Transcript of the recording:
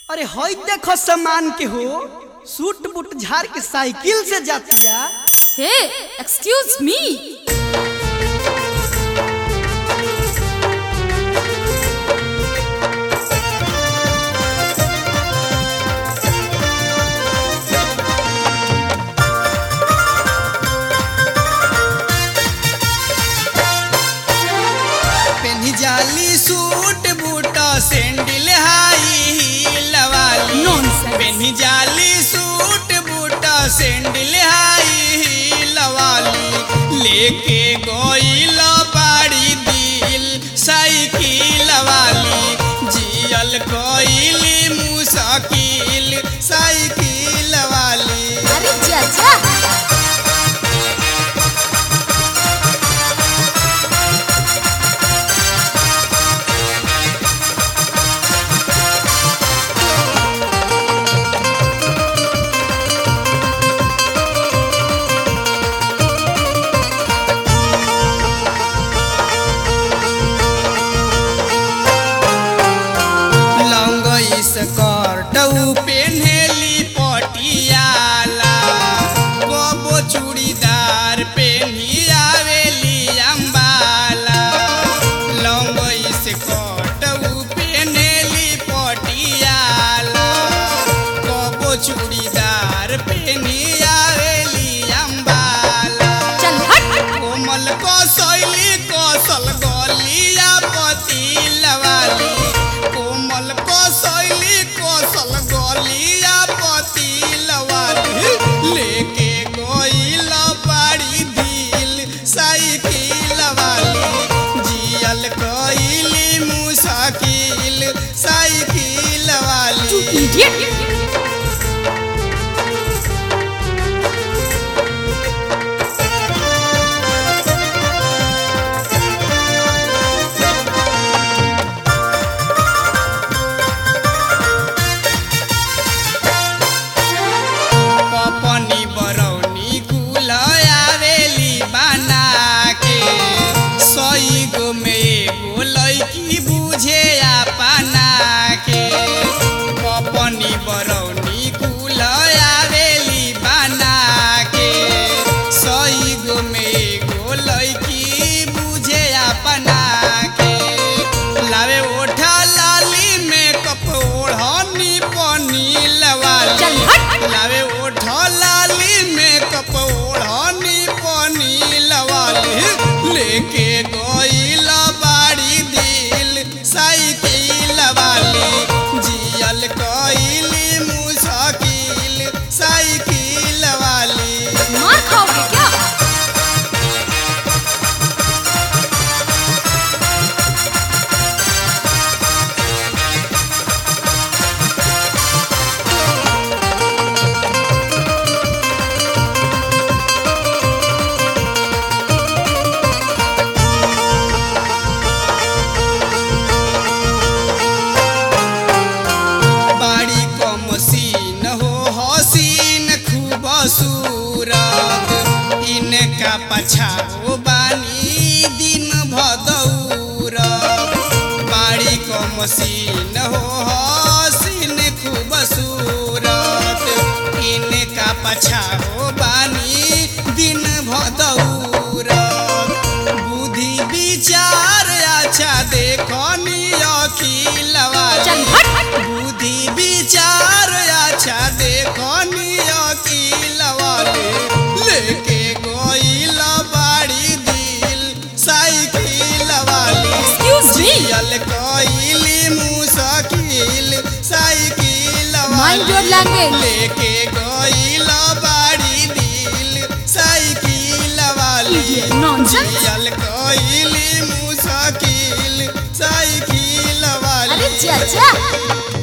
अरे हई देखो सामान के हो सूट बूट झाड़ के साइकिल से जातिया हे एक्सक्यूज मी पेन्ही जाली suit boot sandal high heel वाली Nonsense. पेन्ही जाली suit boot sandal high heel वाली लेके गोइल बाड़ी दिल साइकिल वाली जियल कोइली मुसाकिल साइकिल वाली अरे चाचा लंगई स्कर्ट पेन्हेली पटियाला कबो चूड़ीदार पेन्ही आवेली अम्बाला लंगई स्कर्ट पेन्हेली पटियाला कबो चूड़ीदार पेन्ही आवेली अम्बाला चल हट कोमल कसैली कसल गलिया पतिल वाली कोमल कसैली कसल गलिया पतिल वाली लेके गइल बाड़ी दिल साइकिल वाली जियल कइली मुसाकिल साइकिल वाली इडियट पपनी बरौनी कुल आवेली बना के सई गो में एगो लैकी बुझे अपना के पपनी बरौनी कुल आवेली बना के सई गो में एगो लैकी बुझे अपना के लावे ओठा लाली में कप ओढ़नी पनी लवाली चल हट लावे ओठ लाली में कप ओढ़नी पानी लवाली लेके गइल बाड़ी दिल साइकिल वाली जियल कइली मुसाकिल साइकिल वाली मार खाओगे क्या बाड़ी क मसीन हो हसीन खूब सूरत इनका पछाओ बानी दिन भदौर बाड़ी क मसीन हो हसीन खूब सूरत इनका पछाओ बानी दिन भदौर बुद्धि विचार अच्छा देखनी अखिल वाली चल हट बुद्धि विचार अच्छा देखनी अकिल वाले लेके गइल बाड़ी दिल साइकिल वाली Excuse me. जियल कइली मुसाकिल साइकिल Mind your language. लेके गइल बाड़ी दिल साइकिल वाली Idiot, nonsense. जियल कइली मुसाकिल साइकिल वाली अरे चाचा